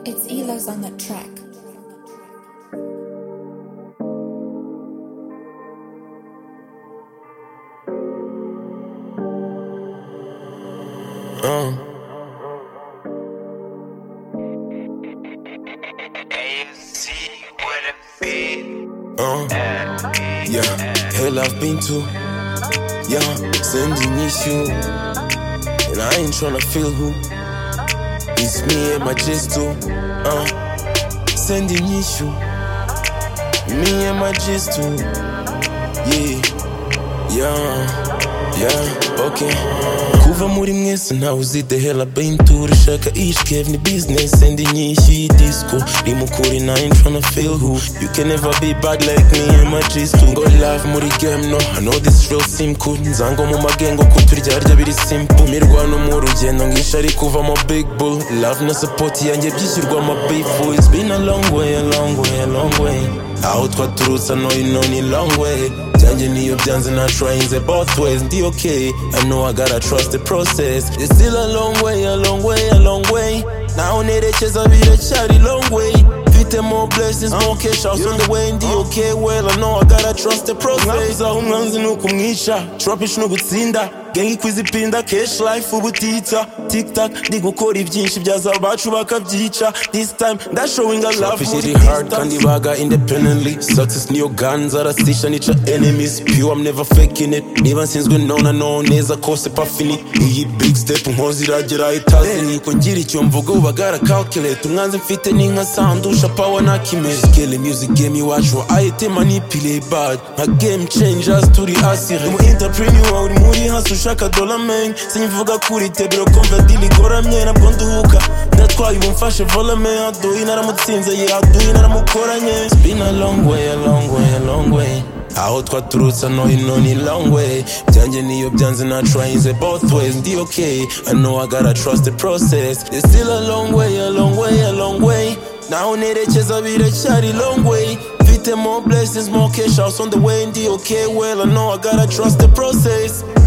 It's Elo's on that track. Uh. Uh, yeah, hell I've been to, yeah, sending issue, and I ain't tryna feel who, it's me and my gesto, uh, sending issue, me and my gesto, yeah, yeah, yeah, okay. kuva muri mwese ntawe uzi the hell I've been through rishaka each cave ni business and inyishyu y'idisco rimukure na ain't tryna feel who you can never be bad like me and my gist ngo love muri game no I know this real sim cool nzango mu magengo ko turyarya biri simple mirwano mu rugendo ngisha ari kuva mo big bull love na support yanjye byishyurwa ma bifu it's been a long way a long way a long way aho twaturutse no you know ni long way byanjye niyo byanze natrayinze both ways ndi okay i know i gotta trust the process it's still a long way a long way a long way naho nerekeza biracyari long way mfite more blessings more cash out on the way ndi okay well i know i gotta trust the process aho umwanzi ni ukumwica tropish ni ugutsinda gengi kwizipinda cash life ubutitsa tiktak ndi gukora ibyinshi byaza abacu bakabyica this time ndashowinga love Selfish muri it hard, distance. kandi baga independently success niyo guns arasisha nica enemies pure i'm never faking it niba nsinzwe nona no neza kose pafini iyi big step nkozi iragera itazini ko ngira icyo mvuga uba garakalculate umwanzi mfite ni nka sandusha pawa nakimeze kele music game iwacu ayite manipile bad nka game changers turi asire mu entrepreneur uri muri hasi ushaka dollar man sinvuga kuri tebero kumva dili goramye nabwo nduhuka ndatwaye ubu mfashe volume aduyi naramutsinze yeah aduyi naramukoranye it's been a long way a long way a long way aho twaturutse no ino ni long way byanjye niyo byanze natrayinze both ways ndi okay i know i gotta trust the process it's still a long way a long way a long way naho nerekeza biracyari long way mfite more blessings more cash house on the way ndi okay well i know i gotta trust the process